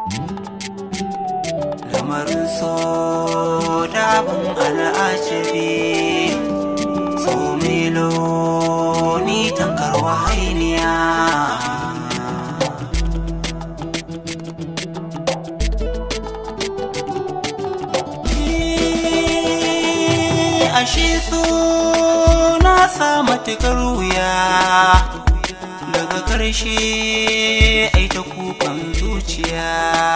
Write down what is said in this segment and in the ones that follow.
lamarin so dabin al'ajabi so milo ni tankar wahainiya ashe so na sa matukar wuya daga ƙarshe ai ta kukan zuciya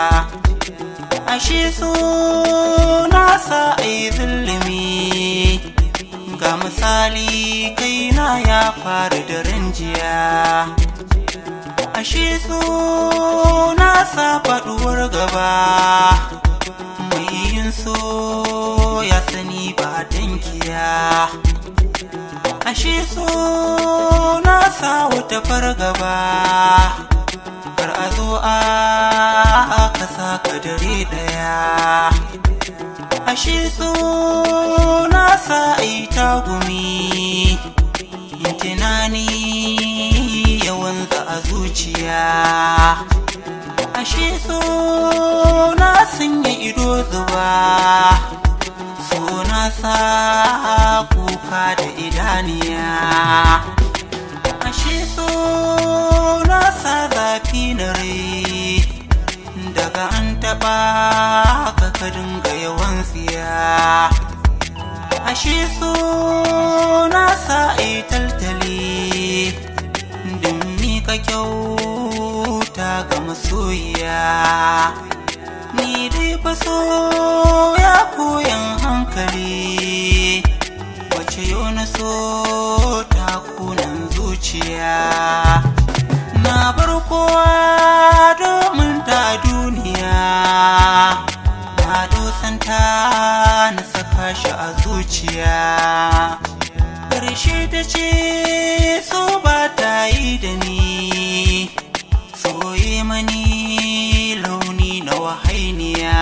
ashe so na sa ai zulumi ga misali kaina ya faru da ranjiya ashe so na sa faɗuwar gaba mai yin so ya sani ba dankiya ashe so na sa wata fargaba kar a zo a ka saka dare daya ashe so na sa ai tagumi yin tunani yawan za a zuciya ashe so na sanya ido zuba so na sa kuka da idaniya ashe so na sa zafi na rai daga an taɓa ka ka dinga yawan tsiya ashe so na sa ai taltali din mika kyauta ga masoyiya ni dai fa so ya koyan hankali wace yau na so ta kunan zuciya na bar kowa domin ta duniya na dosanta na saka shi a zuciya ƙarshe ta ce so ba ta yi da ni soye mani launi na wahainiya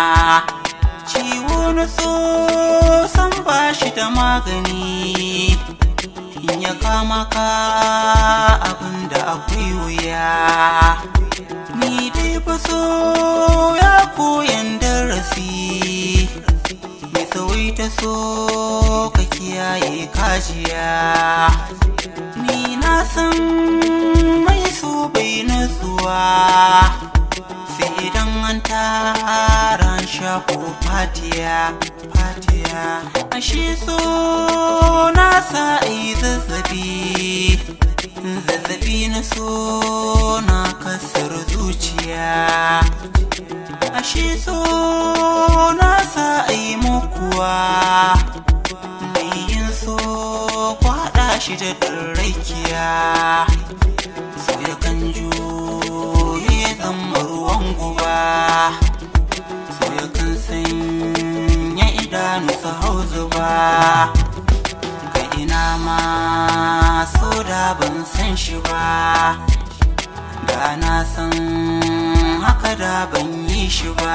ciwo na so san ba shi da magani in ya kama ka abinda akwai wuya ni dai fa so ya koyan darasi mai tsawaita so ka kiyaye kajiya ni na san mai so bai nutsuwa sai idan an tara shafo fatiya fatiya ashe so na sa ai zazzabi zazzabi na so na kasar zuciya ashe so na sa ai mukuwa mai yin so kwada shi da rakiya so ya kan juye zama ruwan guba so ya kan sanya idanu su hau zuba ga ina ma so da ban san shi ba da na san haka da ban yi shi ba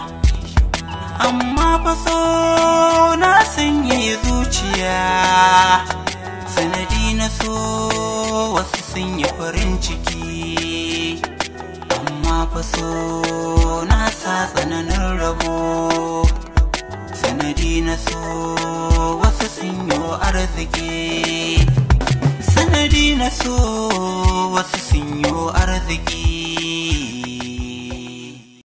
amma fa so na sanya zuciya sanadi na so wasu sun yi farin ciki amma fa so na sa tsananin rabo sanadi na so wasu sun yi arziki sanadi na so wasu sun yi arziki